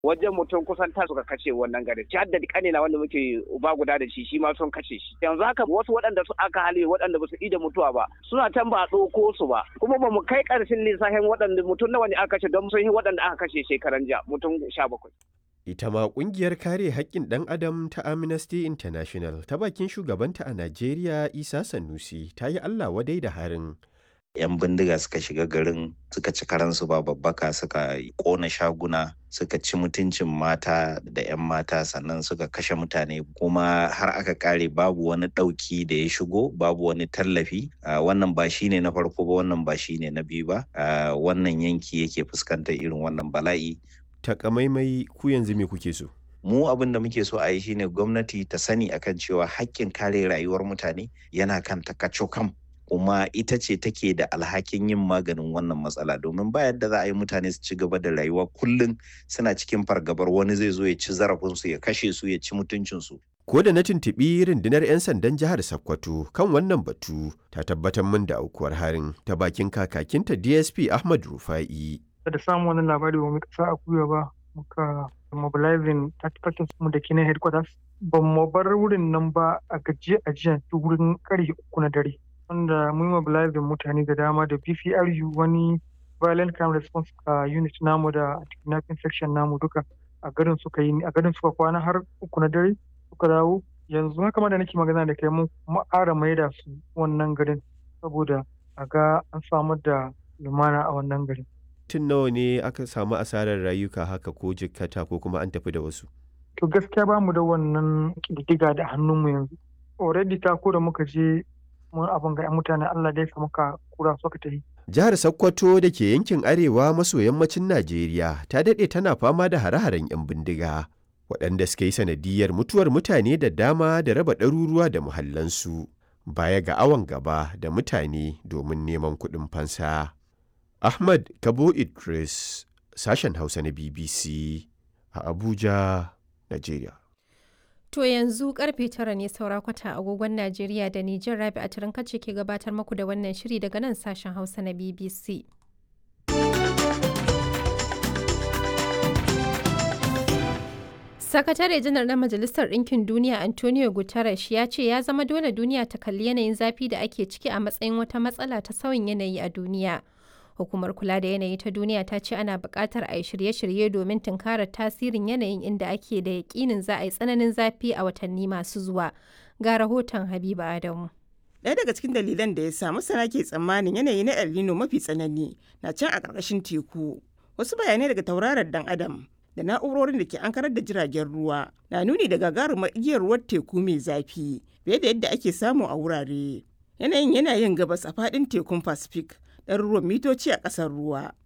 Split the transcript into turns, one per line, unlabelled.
wajen mutum kusan ta suka kashe wannan garin ci da kanina wanda muke uba guda da shi shi ma sun kashe shi yanzu haka wasu waɗanda su aka hali waɗanda ba su ida mutuwa ba suna can ba a ɗauko su ba kuma ba mu kai ƙarshen lissafin waɗanda mutum nawa ne aka kashe don sun yi waɗanda aka kashe shekaran jiya mutum sha bakwai.
Ita ma ƙungiyar kare haƙƙin ɗan adam ta Amnesty International ta bakin shugabanta a Najeriya Isa Sanusi ta yi Allah wadai da harin.
'yan bindiga suka shiga garin suka ci karansu ba babbaka suka kona shaguna suka ci mutuncin mata da 'yan mata sannan suka kashe mutane kuma har aka kare babu wani ɗauki da ya shigo babu wani tallafi wannan ba shine na farko ba wannan ba shine na biyu ba wannan yanki yake fuskantar irin wannan bala'i
Takamaimai ku yanzu me kuke so?
mu abin da muke so a yi shine gwamnati ta sani akan cewa haƙƙin kare rayuwar mutane yana kan takacokam kuma ita ce take da alhakin yin maganin wannan matsala domin ba yadda za a yi mutane su ci gaba da rayuwa kullum suna cikin fargabar wani zai zo ya ci zarafinsu ya kashe su ya ci mutuncinsu.
Ko da na tuntuɓi rundunar 'yan sandan jihar Sokoto kan wannan batu ta tabbatar min da aukuwar harin ta bakin kakakinta DSP Ahmad Rufa'i.
Da samun wani labari ba mu kasa a kuya ba muka mobilizing 30 mu da ke na headquarters ba mu bar wurin nan ba a gajiya a jiya wurin karfe uku na dare. wanda mun mobilizing mutane da dama da BPRU wani violent crime response uh, unit namu da kidnapping section namu duka a garin suka yi a garin suka kwana har uku na dare suka dawo yanzu haka ma da nake magana da kai mun ƙara maida su wannan garin saboda a ga an samar da lumana a wannan garin.
Tun nawa ne aka samu asarar rayuka haka ko jikkata ko kuma an tafi da wasu?
To gaskiya ba mu da wannan ƙididdiga da hannunmu yanzu. Already ta ko da muka je mun abin ga 'yan mutane Allah dai muka kura suka tafi.
Jihar Sokoto da ke yankin arewa maso yammacin Najeriya ta daɗe tana fama da hare-haren 'yan bindiga. Waɗanda suka yi sanadiyar mutuwar mutane da dama da raba ɗaruruwa da muhallansu. Baya ga awon gaba da mutane domin neman kuɗin fansa. Ahmad Kabo Idris, sashen Hausa na BBC a Abuja, Najeriya.
To yanzu karfe tara ne saura kwata agogon Najeriya da Nijar Rabi a kace ke gabatar muku da wannan shiri daga nan sashen Hausa na BBC. Sakatare janar na Majalisar Ɗinkin Duniya Antonio Guterres ya ce ya zama dole duniya ta kalli yanayin zafi da ake ciki a matsayin wata matsala ta sauyin yanayi a duniya. Hukumar kula da yanayi ta duniya ta ce ana buƙatar a yi shirye-shirye domin tunkarar tasirin yanayin inda ake da yaƙinin za a yi tsananin zafi a watanni masu zuwa. Ga rahoton Habiba Adamu.
Ɗaya daga cikin dalilan da ya sa masana ke tsammanin yanayi na El Nino mafi tsanani na can a ƙarƙashin teku. Wasu bayanai daga tauraron dan Adam da na'urorin da ke ankarar da jiragen ruwa na nuni da gagarumar igiyar ruwan teku mai zafi fiye da yadda ake samu a wurare. Yanayin yana yin gabas a faɗin tekun Pacific ɗaruruwan mitoci a ƙasar ruwa